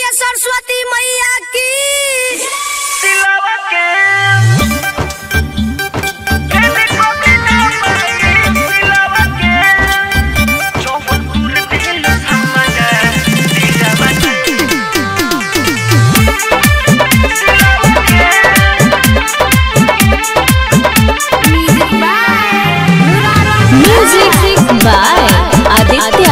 सरस्वती मैया की दिलावा के कहने को बिना पाए दिलावा के चौबन पूरे दिल समझ दिलावा के Music by Aditya.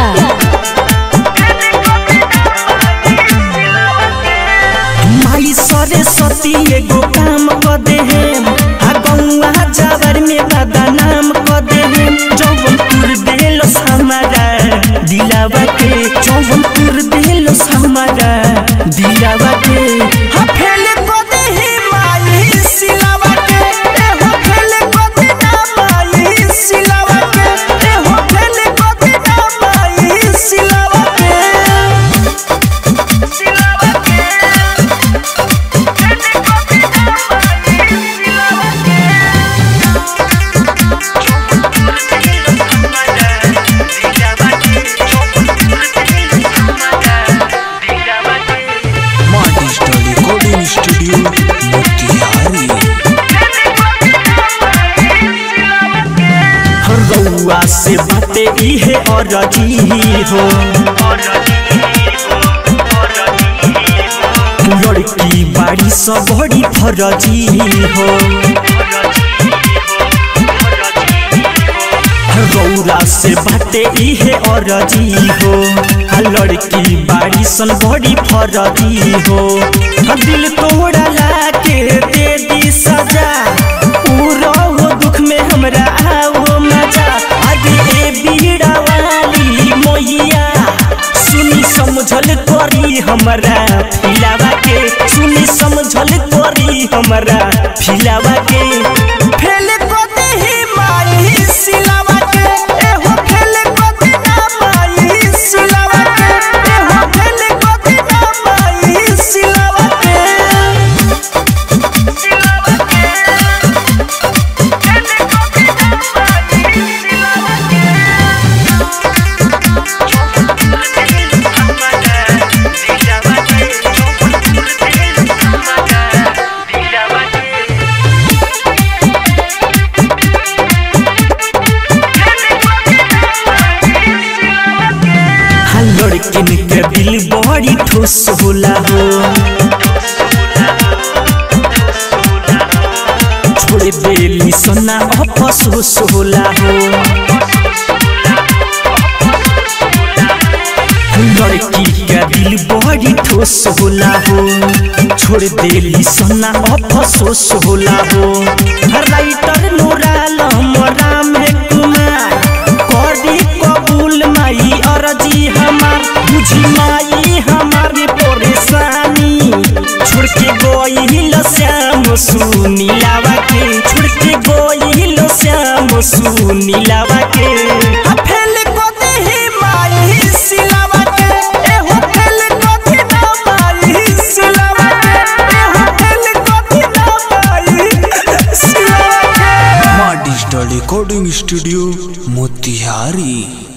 माई सरस्वती एगो काम क दे आ गौआ जावर में बदनाम क दे जौनपुर देलो हमारा दिलावा के जौनपुर देलो हमारा दिलावा के हा फेल क दे माई सिलावा के ए हो फेल क दे ना माई सिलावा के ए हो फेल क दे ना माई सिलावा के दिलावा के कहने को बिना पाए दिलावा के चौबन पूरे दिल समझ दिलावा के चौबन पूरे दिल समझ दिलावा के माँ डिजिटल रिकॉर्डिंग स्टूडियो मोतिहारी रउआ से बाते इहे अरजी हो लड़की बाड़ी सब बड़ी फरजी हो रौरा से बाते इहे अरजी हो आ लड़की बाड़ी सन बड़ी फरजी हो आ दिल तोड़ा ला के दे दी सजा पूरा हो दुख में हमरा आओ मजा आगे ए बीड़ा वाली मोइया सुनी समझल करी हमरा फिलावा के सुनी समझल करी हमरा फिलावा के फेल को देही माई सिलावा के ए हो फेल को देना माई सिलावा के ए हो फेल को देना माई सिलावा के हाँ लड़किन के दिल बड़ी ठोस होला हो छोड़ देली सोना अफसोस होला हो लड़की के दिल बड़ी ठोस होला हो छोड़ देली सोना अफसोस होला हो राइटर नूराल राम कुमार करी कबूल माई अरजी हमार बुझी माई हमारी परेशानी छोड़ के गोइल श्याम सुनीलावा के छोड़ के गोइल श्याम सुनीलावा के आ फेल को देही माई सिलावा के ए हो फेल को देना माई सिलावा के ए हो फेल को देना माई सिलावा के माँ डिजिटल रिकॉर्डिंग स्टूडियो मोतिहारी